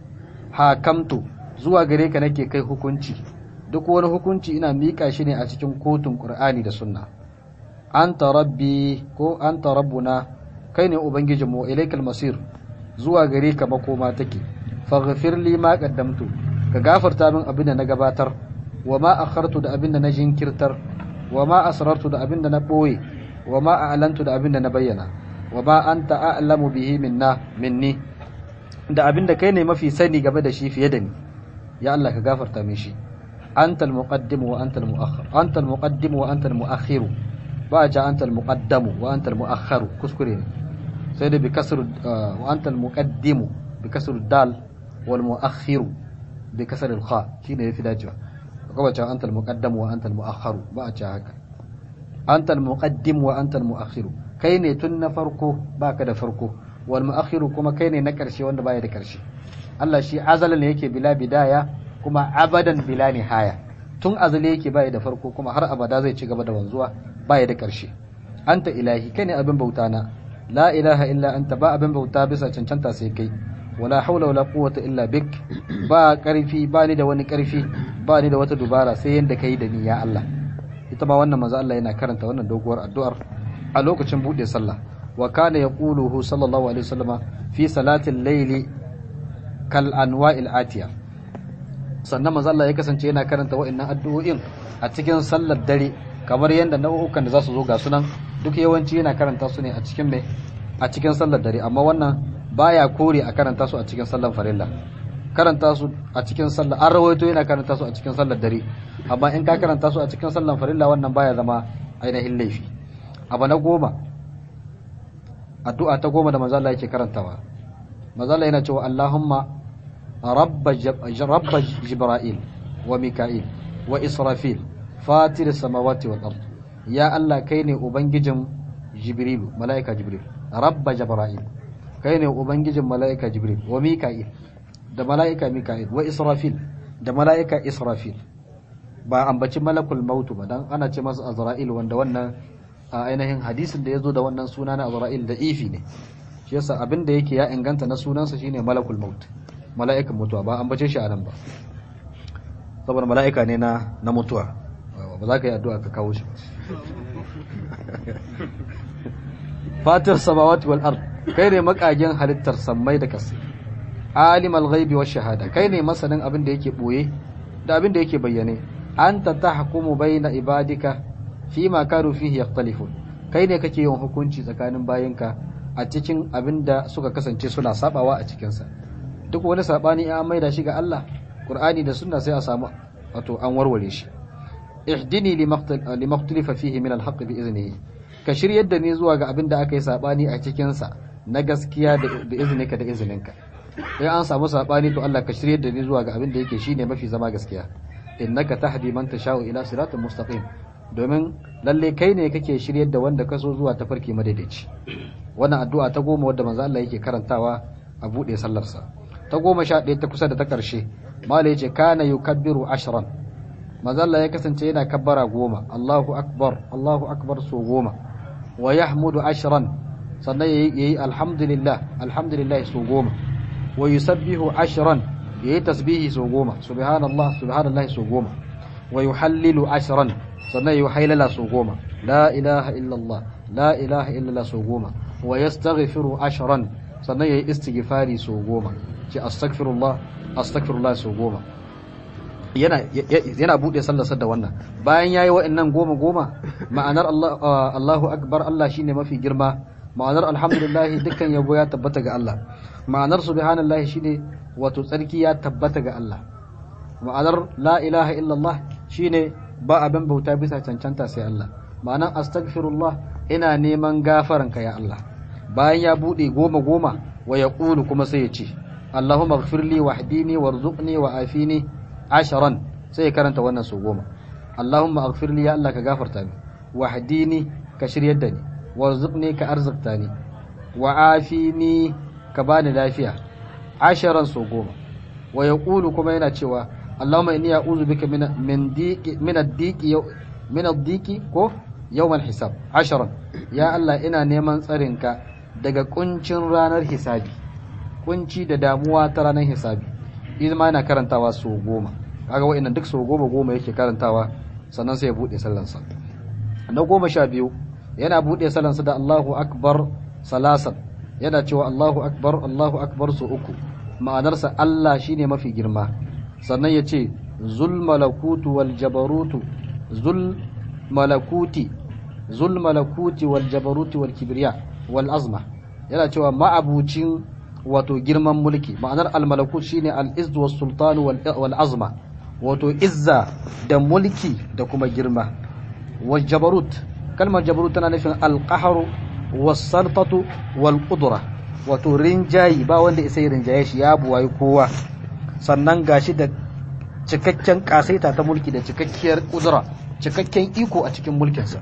hakamtu zuwa gare ka nake kai hukunci duk wani hukunci ina mika shi ne a cikin kotun qur'ani da sunna anta rabbi ko anta rabbuna kai ne ubangijinmu wa ilaikal masir zuwa gare ka makoma take faghfir li ma qaddamtu ka gafarta min abin da na gabatar wa ma akhartu da abin da na jinkirtar wa ma asrartu da abin da na boye wa ma a'lantu da abin da na bayyana wa ma anta a'lamu bihi minna minni da abin da kai ne mafi sani game da shi fiye da ni ya Allah ka gafarta min shi anta al-muqaddim wa anta al-mu'akhkhir anta al-muqaddim wa anta al-mu'akhkhir ba ja anta al-muqaddam wa anta al-mu'akhkhir kuskure ne sai da bi kasr wa anta al-muqaddim bi kasr dal wal mu'akhkhir bi kasr al-kha shine yafi dacewa kuma ta anta al-muqaddam wa anta al-mu'akhkhir ba a ja haka anta al-muqaddim wa anta al-mu'akhkhir kai ne tun na farko baka da farko wal mu'akhkhir kuma kai ne na karshe wanda baya da karshe Allah shi azalan yake bila bidaya kuma abadan bila nihaya tun azali yake baya da farko kuma har abada zai ci gaba da wanzuwa baya da karshe anta ilahi kai ne abin bauta na la ilaha illa anta ba abin bauta bisa cancanta sai kai wala haula wala quwwata illa bik ba karfi ba ni da wani karfi ba ni da wata dubara sai yanda kai da ni ya Allah ita ma wannan manzo Allah yana karanta wannan doguwar addu'ar a lokacin bude sallah wa kana yaquluhu sallallahu alaihi wasallama fi salatil layli kal anwa'il atiya sannan manzo Allah ya kasance yana karanta wa'annan addu'o'in a cikin sallar dare kamar yadda nau'ukan da za su zo ga sunan duk yawanci yana karanta su ne a cikin me a cikin sallar dare amma wannan baya kore a karanta su a cikin sallar farilla karanta su a cikin sallar an rawaito yana karanta su a cikin sallar dare amma in ka karanta su a cikin sallar farilla wannan baya zama ainihin laifi abu na goma addu'a ta goma da manzo Allah yake karantawa manzo Allah yana cewa Allahumma rabba rabba jibril wa mika'il wa israfil fatir samawati wal ard ya Allah kai ne ubangijin jibrilu malaika jibril rabba jibril kai ne ubangijin malaika jibril wa mika'il da malaika mika'il wa israfil da malaika israfil ba ambaci malakul mautu ba dan ana ce masa azra'il wanda wannan a ainihin hadisin da yazo da wannan suna na azra'il da ifi ne shi yasa abin da yake ya inganta na sunansa shine malakul maut mala'ikan mutuwa ba ambace shi a nan ba saboda mala'ika ne na na mutuwa ba za ka yi addu'a ka kawo shi fatir samawati wal ard kai ne makagen halittar sammai da kasa alimal ghaibi wash shahada kai ne masanin abin da yake boye da abin da yake bayyane anta tahkumu baina ibadika fima kanu fihi yakhtalifun kai ne kake yin hukunci tsakanin bayinka a cikin abin da suka kasance suna sabawa a cikin sa duk wani sabani an maida shi ga Allah Qur'ani da sunna sai a samu wato an warware shi ihdini limaktalifa fihi min alhaq bi iznihi ka shiryar da ni zuwa ga abin da aka yi sabani a cikin sa na gaskiya da izninka da izininka sai an samu sabani to Allah ka shiryar da ni zuwa ga abin da yake shine mafi zama gaskiya innaka tahdi man tasha'u ila siratal mustaqim domin lalle kai ne kake shiryar da wanda ka so zuwa tafarki madaidaici wannan addu'a ta goma wadda manzo Allah yake karantawa a bude sallarsa ta goma sha ɗaya ta kusa da ta ƙarshe mala yace kana yukabbiru ashran manzo Allah ya kasance yana kabbara goma Allahu akbar Allahu akbar so goma wa yahmudu ashran sannan yayi alhamdulillah alhamdulillah so goma wa yusabbihu ashran yayi tasbihi so goma subhanallah subhanallah so goma wa yuhallilu ashran sannan yayi haylala so goma la ilaha illallah la ilaha illallah so goma wa yastaghfiru ashran sannan yayi istighfari so goma ce astaghfirullah astaghfirullah so goma yana yana bude sallarsa da wannan bayan yayi wa'annan goma goma ma'anar Allah Allahu akbar Allah shine mafi girma ma'anar alhamdulillah dukkan yabo ya tabbata ga Allah ma'anar subhanallahi shine wato tsarki ya tabbata ga Allah ma'anar la ilaha illallah shine ba abin bauta bisa cancanta sai Allah ma'anar astaghfirullah ina neman gafaranka ya Allah bayan ya bude goma goma wa yaqulu kuma sai ya ce Allahumma ighfirli wahdini warzuqni wa afini asharan sai ya karanta wannan su goma Allahumma ighfirli ya Allah ka gafarta ni wahdini ka shiryar da ni warzuqni ka arzikta ni wa afini ka bani lafiya asharan su goma wa yaqulu kuma yana cewa Allahumma inni a'udhu bika min min diqi min ad-diqi min ad-diqi ko yawm al-hisab asharan ya Allah ina neman tsarinka daga kuncin ranar hisabi kunci da damuwa ta ranar hisabi idan ma yana karantawa so goma kaga wa'annan duk so goma goma yake karantawa sannan sai ya bude sallansa na goma sha biyu yana bude sallansa da Allahu akbar salasan yana cewa Allahu akbar Allahu akbar so uku ma'anarsa Allah shine mafi girma sannan ya ce zul malakutu wal jabarutu zul malakuti zul malakuti wal jabaruti wal kibriya wal azma yana cewa ma'abucin wato girman mulki ma'anar al-malakut shine al-izz was sultan wal azma wato izza da mulki da kuma girma wal jabarut kalmar jabarut tana nufin al-qahr was saltatu wal qudra wato rinjayi ba wanda isa rinjaye shi ya buwayi kowa sannan gashi da cikakken kasaita ta mulki da cikakkiyar kudura cikakken iko a cikin mulkinsa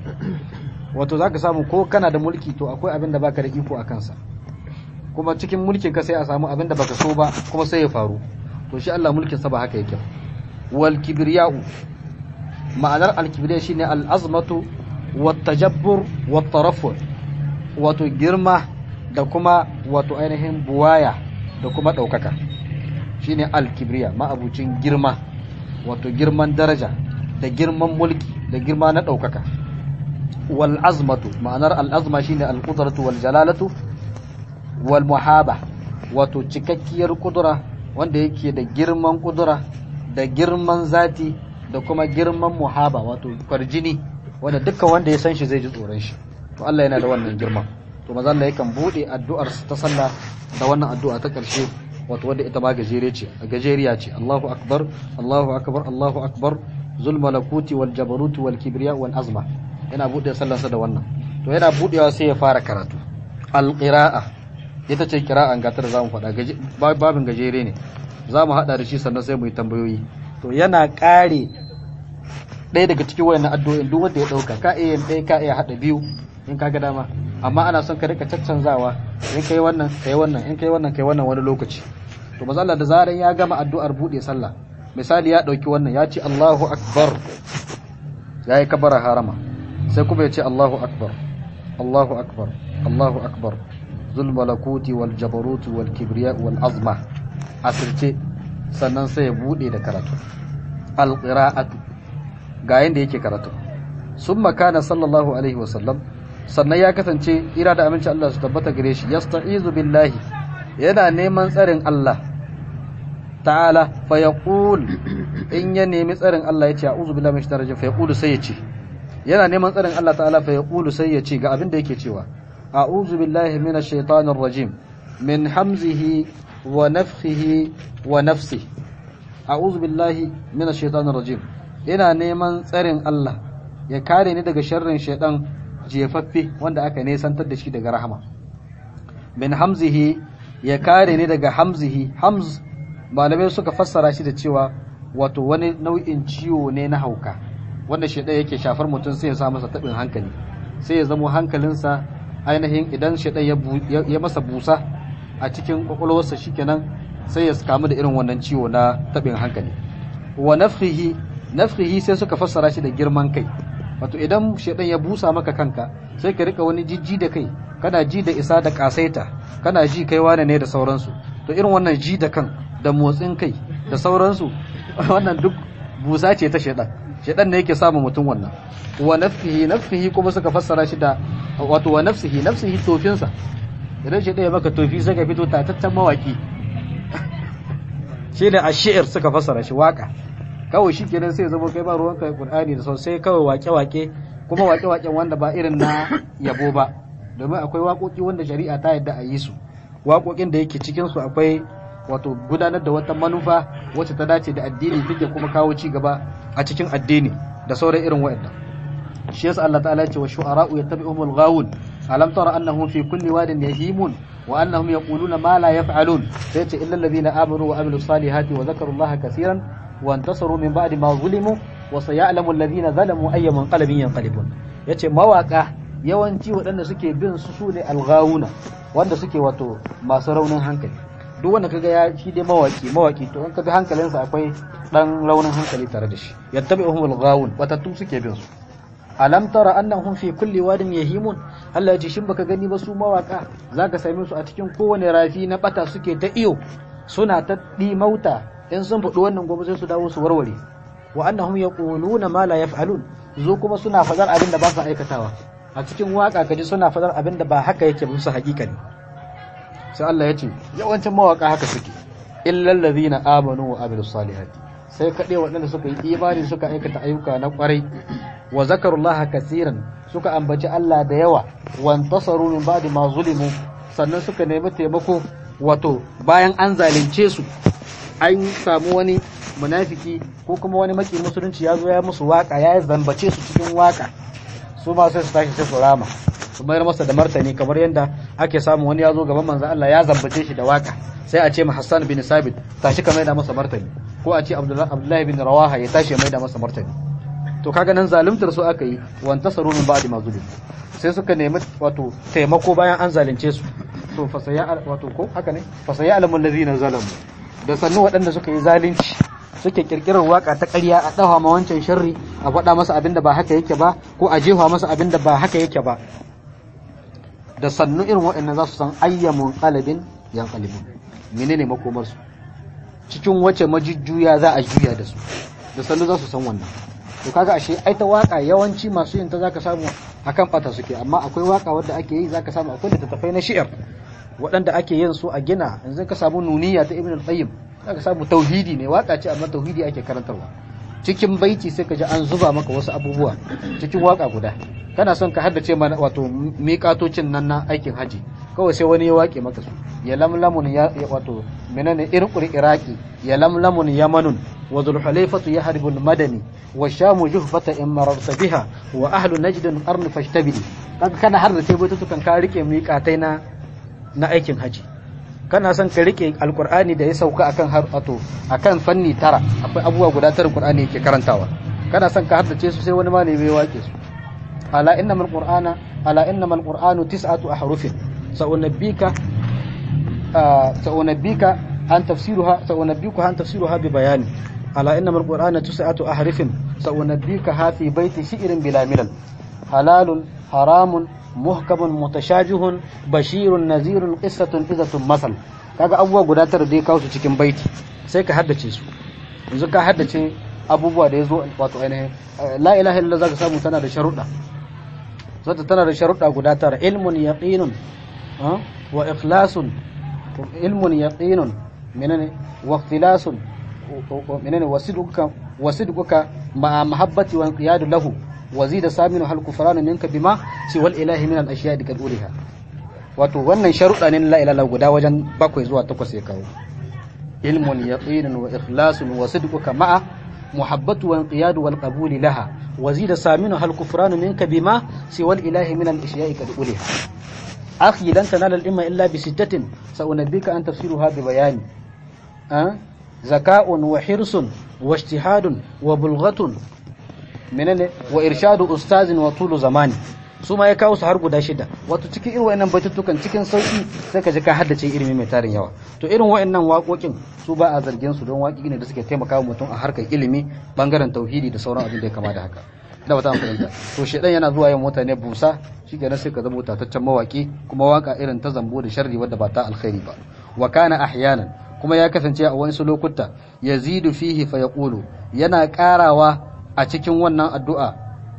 wato zaka samu ko kana da mulki to akwai abin da baka da iko a kansa kuma cikin mulkin ka sai a samu abin da baka so ba kuma sai ya faru to shi Allah mulkin sa ba haka yake wal kibriya'u ma'anar al kibriya shine al azmatu wat tajabbur wat tarafu wato girma da kuma wato ainihin buwaya da kuma daukaka shine al kibriya ma'abucin girma wato girman daraja da girman mulki da girma na daukaka wal azmatu ma'anar al azma shine al qudratu wal jalalatu wal muhaba wato cikakkiyar kudura wanda yake da girman kudura da girman zati da kuma girman muhaba wato kwarjini wanda dukkan wanda ya san shi zai ji tsoron shi to Allah yana da wannan girman to maza Allah yakan bude addu'ar ta sallah da wannan addu'a ta karshe wato wanda ita ma gajere ce gajeriya ce Allahu akbar Allahu akbar Allahu akbar zul malakuti wal jabaruti wal kibriya wal azma yana bude sallarsa da wannan to yana budewa sai ya fara karatu al qira'a ita ce kira'an gatar zamu faɗa babin gajere ne zamu hada da shi sannan sai mu yi tambayoyi to yana kare ɗaya daga cikin wayannan addu'o'in duk wanda ya dauka ka iya ɗaya ka iya hada biyu in ka ga dama amma ana son ka rika caccanzawa in kai wannan kai wannan in kai wannan kai wannan wani lokaci to maza Allah da zaran ya gama addu'ar bude sallah misali ya dauki wannan ya ce Allahu akbar yayi kabara harama sai kuma ya ce Allahu akbar Allahu akbar Allahu akbar zul malakuti wal jabaruti wal kibriya wal azma asirce sannan sai ya bude da karatu al qira'atu ga yanda yake karatu summa kana sallallahu alaihi wasallam sannan ya kasance ira da aminci Allah su tabbata gare shi yasta'izu billahi yana neman tsarin Allah ta'ala fa yaqul in ya nemi tsarin Allah yace a'udhu billahi minash shaitanir rajim fa yaqulu sai yace yana neman tsarin Allah ta'ala fa yaqulu sai yace ga abin da yake cewa a'udhu billahi minash shaitanir rajim min hamzihi wa nafthihi wa nafsihi a'udhu billahi minash shaitanir rajim ina neman tsarin Allah ya kare ni daga sharrin shaitan jefaffe wanda aka nesantar da shi daga rahama min hamzihi ya kare ni daga hamzihi hamz malamai suka fassara shi da cewa wato wani nau'in ciwo ne na hauka wanda shaidan yake shafar mutum sai ya sa masa tabin hankali sai ya zamo hankalinsa ainihin idan shaidan ya masa busa a cikin kwakwalwarsa shikenan sai ya kamu da irin wannan ciwo na tabin hankali wa nafhihi nafhihi sai suka fassara shi da girman kai wato idan shaidan ya busa maka kanka sai ka rika wani jijji da kai kana ji da isa da kasaita kana ji kai wane ne da sauransu to irin wannan ji da kan da motsin kai da sauransu wannan duk busa ce ta shaidan shaidan ne yake samun mutum wannan wa nafsihi nafsihi kuma suka fassara shi da wato wa nafsihi nafsihi tofinsa idan shaidan ya maka tofi sai ka fito tataccen mawaki shi ne ashir suka fassara shi waka kawai shi kenan sai zama kai ba ruwanka Qur'ani da sai kawai wake-wake kuma wake-waken wanda ba irin na yabo ba domin akwai waƙoƙi wanda shari'a ta yadda a yi su waƙoƙin da yake cikin su akwai wato gudanar da wata manufa wacce ta dace da addini take kuma kawo ci gaba a cikin addini da sauran irin waɗannan shi yasa Allah ta'ala ya ce wa shu'ara'u yattabi'uhumul ghawun alam tara annahum fi kulli wadin yahimun wa annahum yaquluna ma la yaf'alun sai ce illal ladina amanu wa amilus salihati wa dhakarullaha kaseeran وانتصروا من بعد ما ظلموا وسيعلم الذين ظلموا اي منقلب ينقلبون yace mawaka yawanci waɗanda suke bin su sune alghawuna wanda suke wato masu raunin hankali duk wanda kaga ya shi dai mawaki mawaki to in kaga hankalinsa akwai dan raunin hankali tare da shi yattabi'uhum alghawun watattu suke bin su alam tara annahum fi kulli wadin yahimun Allah ya ce shin baka gani ba su mawaka zaka same su a cikin kowane rafi na bata suke ta iyo suna ta mauta in sun faɗi wannan gobe sai su dawo su warware wa annahum yaquluna ma la yaf'alun zo kuma suna fadar abin da ba su aikatawa a cikin waka kaji suna fadar abin da ba haka yake musu hakikani sai Allah ya ce yawancin mawaka haka suke illal ladhina amanu wa amilus salihati sai kaɗai waɗanda suka yi imani suka aikata ayyuka na ƙwarai wa zakarullaha kasiran suka ambaci Allah da yawa wa intasaru min ba'di ma zulimu sannan suka nemi taimako wato bayan an zalunce su an samu wani munafiki ko kuma wani maki musulunci ya zo ya musu waka ya zambace su cikin waka su ma sai su tashi sai su rama su mayar masa da martani kamar yadda ake samu wani ya zo gaban manzon Allah ya zambace shi da waka sai a ce ma Hassan bin Sabit tashi ka maida masa martani ko a ce Abdullahi bin Rawaha ya tashi ya maida masa martani to kaga nan zaluntar su aka yi wan tasaru min ba'di ma zulim sai suka nemi wato taimako bayan an zalunce su to fasaya wato ko haka ne fasaya alamul ladina zalamu da sannu waɗanda suka yi zalunci suke kirkirar waka ta ƙarya a ɗawa ma wancan sharri a faɗa masa abin da ba haka yake ba ko a jefa masa abin da ba haka yake ba da sannu irin waɗannan za su san ayyamun qalbin yan qalbun menene makomar su cikin wace majujjuya za a juya da su da sannu za su san wannan to kaga ashe ai ta waka yawanci masu yin ta zaka samu akan bata suke amma akwai waka wadda ake yi zaka samu akwai littattafai na shi'ar waɗanda ake yin su a gina yanzu ka samu nuniya ta ibn al-qayyim zaka samu tauhidi ne waka ce amma tauhidi ake karantarwa cikin baiti sai ka ji an zuba maka wasu abubuwa cikin waka guda kana son ka haddace mana wato miƙatocin nan na aikin haji kawai sai wani ya wake maka su ya lamlamun ya wato menene irqur iraqi ya lamlamun yamanun wa dhul hulaifatu yahribul madani wa shamu juhfata in mararta biha wa ahlu najd qarn fashtabili kaga kana har da sai baitutukan ka rike miƙatai na na aikin haji kana son ka rike alqur'ani da ya sauka akan har wato akan fanni tara akwai abubuwa guda tara qur'ani yake karantawa kana son ka haddace su sai wani malami ya wake su ala innamal qur'ana ala innamal qur'anu tis'atu ahrufin sa'unabbika sa'unabbika an tafsiruha sa'unabbika an tafsiruha bi bayani ala innamal qur'ana tis'atu ahrufin sa'unabbika ha fi baiti shi'rin bila milal halalun haramun muhkamun mutashajihun bashirun nazirun qissatun izatun masal kaga abubuwa guda tara dai kawo su cikin baiti sai ka haddace su yanzu ka haddace abubuwa da yazo wato ainihin la ilaha illallah zaka samu tana da sharuɗa zata tana da sharuɗa guda tara ilmun yaqinun wa ikhlasun ilmun yaqinun menene wa ikhtilasun menene wasidquka wasidquka ma mahabbati wa inqiyadu lahu وزيد سامن هل كفران منك بما سوى الاله من الاشياء قد اولها wato wannan sharuɗa ne la ilaha guda wajen bakwai zuwa takwas ya kawo ilmun yaqinun wa ikhlasun wa sidquka ma'a muhabbatu wa inqiyadu wal qabul laha wa zida saminu hal kufranu minka bima siwa al ilahi min al ashiya'i qad uliha akhi lan tanala al ilma illa bi sittatin sa'unabbika an tafsiruha bi bayani zaka'un wa hirsun wa ijtihadun wa bulghatun menene wa irshadu ustazin wa tulu zamani su ma ya kawo su har guda shida wato cikin irin wayannan batutukan cikin sauki sai ka ji ka haddace ilimi mai tarin yawa to irin wayannan waƙoƙin su ba a zargin su don waƙi ne da suke taimakawa mutum a harkar ilimi bangaren tauhidi da sauran abin da ya kama da haka ina ba ta fahimta to shedan yana zuwa yin mutane busa shikenan sai ka zama tataccen mawaki kuma waka irin ta zambo da sharri wadda ba ta alkhairi ba wa kana ahyanan kuma ya kasance a wasu lokuta yazidu fihi fa yaqulu yana karawa a cikin wannan addu'a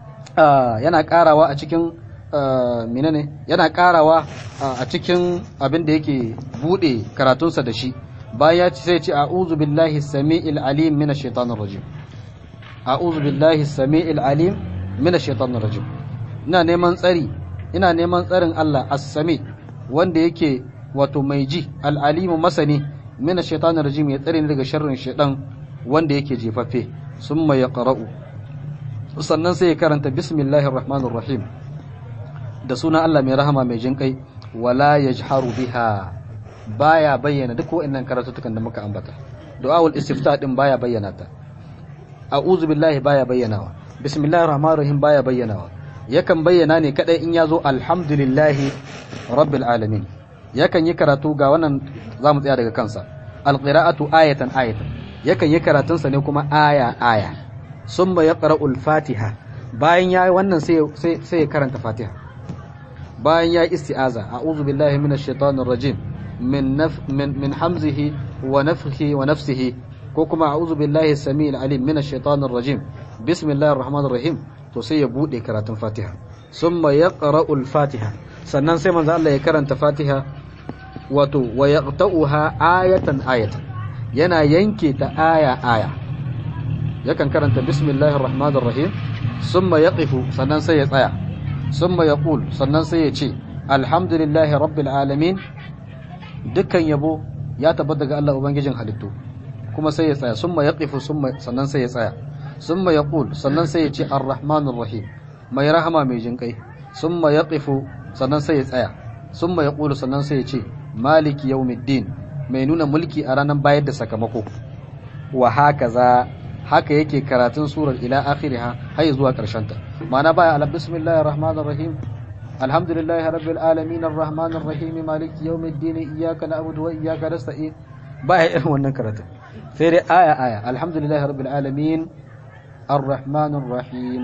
yana karawa a cikin menene yana karawa a cikin abin da yake bude karatunsa da shi bayan ya ce sai ce a'udhu billahi samiil alim minash shaitanir rajim a'udhu billahi samiil alim minash shaitanir rajim ina neman tsari ina neman tsarin Allah as-sami wanda yake wato mai ji al-alimu masani minash shaitanir rajim ya tsare ni daga sharrin shaitan wanda yake jefaffe summa yaqra'u sannan sai ya karanta bismillahir rahmanir rahim da sunan Allah mai rahama mai jin kai wala yajharu biha baya bayyana duk wa'annan karatutukan da muka ambata du'aul istifta din baya bayyana ta a'udhu billahi baya bayyanawa bismillahir rahmanir rahim baya bayyanawa yakan bayyana ne kadai in yazo alhamdulillahi rabbil alamin yakan yi karatu ga wannan zamu tsaya daga kansa alqira'atu ayatan ayatan yakan yi karatunsa ne kuma aya aya summa yaqra'ul fatiha bayan yayi wannan sai sai ya karanta fatiha bayan yayi isti'aza a'udhu billahi minash shaitanir rajim min naf min min hamzihi wa nafthihi wa nafsihi ko kuma a'udhu billahi samiil alim minash shaitanir rajim bismillahir rahmanir rahim to sai ya bude karatun fatiha summa yaqra'ul fatiha sannan sai manzo Allah ya karanta fatiha wato wa yaqta'uha ayatan ayatan yana yanke ta aya aya yakan karanta bismillahir rahmanir rahim summa yaqifu sannan sai ya tsaya summa yaqul sannan sai ya ce alhamdulillahi rabbil alamin dukkan yabo ya tabbata ga Allah ubangijin halittu kuma sai ya tsaya summa yaqifu summa sannan sai ya tsaya summa yaqul sannan sai ya ce arrahmanir rahim mai rahama mai jinkai summa yaqifu sannan sai ya tsaya summa yaqulu sannan sai ya ce maliki yawmiddin mai nuna mulki a ranar bayar da sakamako wa hakaza haka yake karatun surar ila akhiriha har zuwa karshen ta ma'ana baya ala bismillahir rahmanir rahim alhamdulillahi rabbil alamin arrahmanir rahim maliki yawmiddin iyyaka na'budu wa iyyaka nasta'in baya irin wannan karatun sai dai aya aya alhamdulillahi rabbil alamin arrahmanir rahim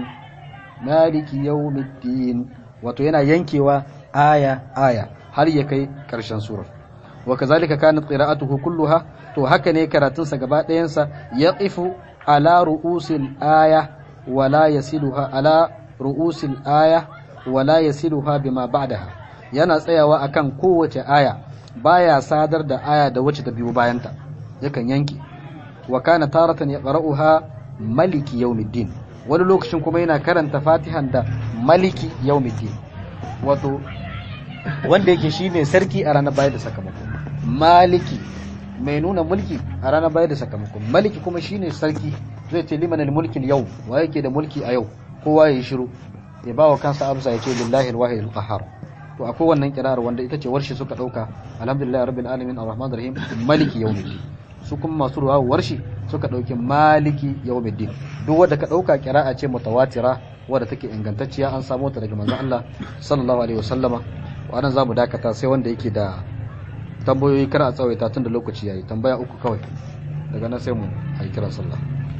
maliki yawmiddin wato yana yankewa aya aya har ya kai karshen surar wa kazalika kanat qira'atuhu kulluha to haka ne karatunsa gaba ɗayansa yaqifu ala ru'usil aya wa la yasiluha ala ru'usil aya wala yasiluha bima ba'daha yana tsayawa akan kowace aya baya sadar da aya da wacce ta biyo bayanta yakan yanke wa kana taratan yaqra'uha maliki yawmiddin wani lokacin kuma yana karanta fatihan da maliki yawmiddin wato wanda yake shine sarki a ranar bayar da sakamako maliki mai nuna mulki a ranar bayar da sakamako maliki kuma shine sarki zai ce liman mulki yau wa yake da mulki a yau kowa ya yi shiru ya ba wa kansa amsa ya ce lillahi alwahid alqahar to akwai wannan kirar wanda ita ce warshi suka dauka alhamdulillah rabbil alamin arrahman arrahim maliki yawmiddin su kuma masu ruwa warshi suka dauki maliki yawmiddin duk wanda ka dauka kira'a ce mutawatira wadda take ingantacciya an samu ta daga manzon Allah sallallahu alaihi wasallama wannan zamu dakata sai wanda yake da tambayoyi kar a tsawaita tun da lokaci yayi tambaya uku kawai daga nan sai mu ayi kiran sallah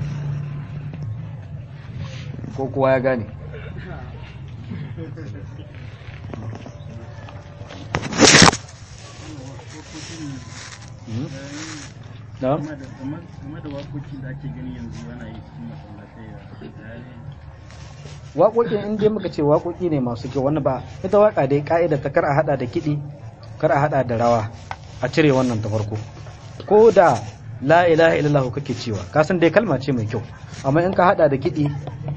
ko kowa ya gane na'am game da wakoki da ake gani yanzu ana yi cikin masallatai waƙoƙin in dai muka ce waƙoƙi ne masu kyau wani ba ita waƙa dai ka'ida ta kar a hada da kiɗi kar a hada da rawa a cire wannan ta farko ko da la ilaha illallah kake cewa ka san dai kalma ce mai kyau amma in ka hada da kiɗi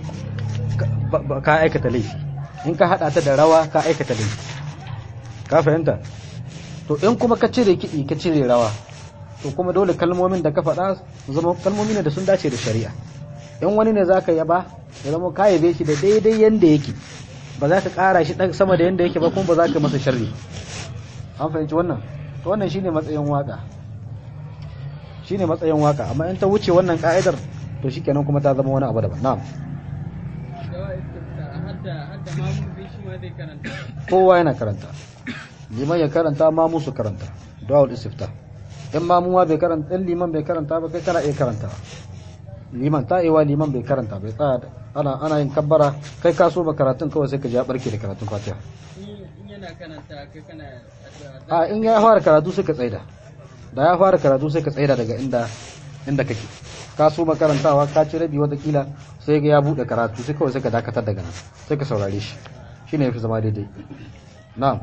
ka aikata laifi in ka hada ta da rawa ka aikata laifi ka fahimta to in kuma ka cire kiɗi ka cire rawa to kuma dole kalmomin da ka faɗa zama kalmomi ne da sun dace da shari'a in wani ne zaka yaba ya zama ka yabe shi da daidai yanda yake ba za ka ƙara shi ɗan sama da yanda yake ba kuma ba za ka masa sharri an fahimci wannan to wannan shine matsayin waka shine matsayin waka amma in ta wuce wannan ka'idar to shikenan kuma ta zama wani abu daban na'am kowa yana karanta liman ya karanta ma musu karanta du'aul istifta in ma muwa bai karanta in liman bai karanta ba kai kana iya karanta liman ta'iwa liman bai karanta bai tsaya ana ana yin kabbara kai ka so ba karatun kawai sai ka ja barke da karatun fatiha a in ya fara karatu sai ka tsaida da ya fara karatu sai ka tsaida daga inda inda kake ka so makarantawa ka ci rabi watakila sai ga ya bude karatu sai kawai sai ka dakatar daga nan sai ka saurare shi shine yafi zama daidai na'am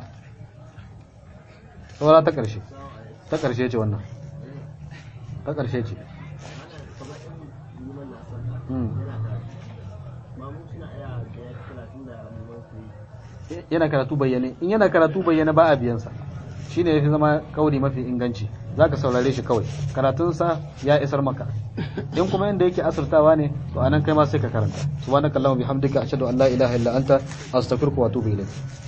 saura ta karshe ta karshe ce wannan ta karshe ce yana karatu bayyane in yana karatu bayyane ba a biyansa shi ne ya fi zama kauri mafi inganci za ka saurare shi kawai karatunsa ya isar maka in kuma inda yake asirtawa ne to anan kai ma sai ka karanta subhanakallahumma bihamdika ashhadu an la ilaha illa anta astaghfiruka wa atubu ilayk